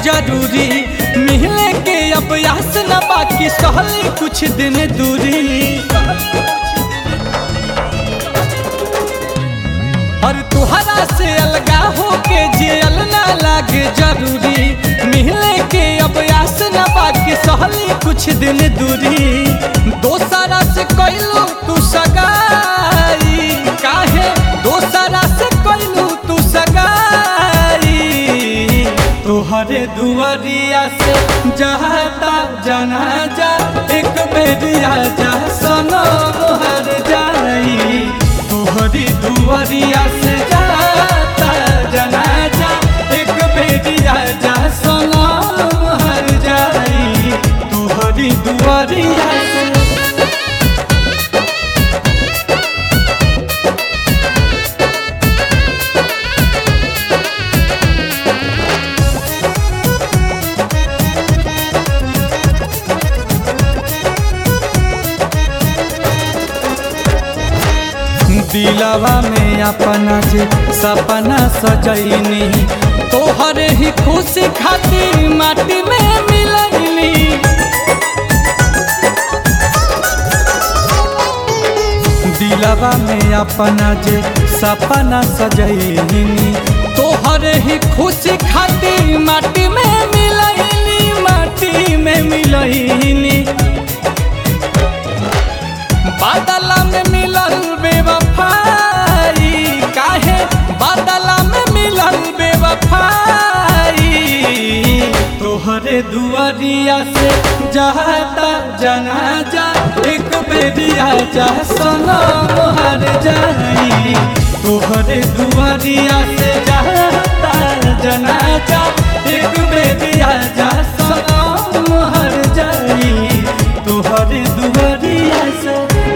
जरूरी मिलने के अब यास न बाकी सहली कुछ दिन दूरी और तुहरा से अलगा होके जियल ना लागे जरूरी मिलने के अब यास न बाकी सहली कुछ दिन दूरी दोसरा से कैलू तू सगाई काहे दोसरा से कैलू तू सगाई तोहरे दुआरिया से जाता जनाजा एक बेरिया जा सनो मोहर जाई तोहरी दुआरिया से जाता जनाजा एक बेरिया जा सनो मोहर जाई तोहरी दुआरिया से दिलवा में अपना जे सपना सजैनी तोहरे ही खुशी खातिर माटी में मिलैनी दिलवा में अपना जे सपना सजैनी तोहरे ही खुशी खातिर माटी में मिलैनी माटी में मिलैनी बादला में मिलल बेवफाई काहे बादला में मिलल बेवफाई तोहरे दुआरिया से जाता जनाजा एक बेरिया जा सना मोहर जाई तोहरे दुआरिया से जाता जनाजा एक बेरिया जा सना मोहर जाई तोहरे दुआरिया से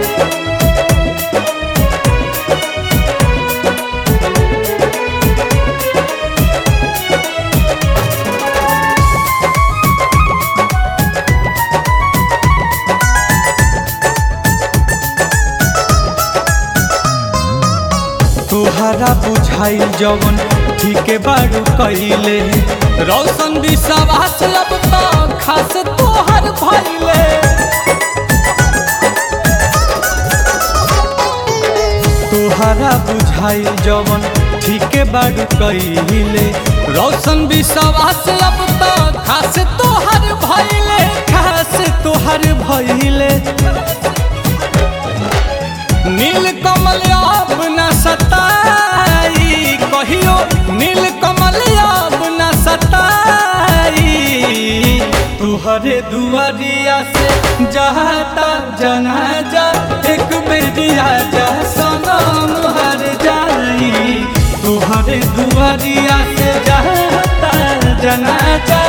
तोहरा बुझाई जवन ठीक बारू कैले रौशन विश्वास अब तो खास तोहर भैले तोहरा बुझाई जवन ठीक बारू कैले रौशन विश्वास अब तो खास तोहर भैले खास तोहर भैले नील कमल अब न सताई कहियो नील कमल अब न सताई तुहरे दुआरिया से जाता जनाजा एक बेरिया जा सनम हर जाई तुहरे दुआरिया से जाता जनाजा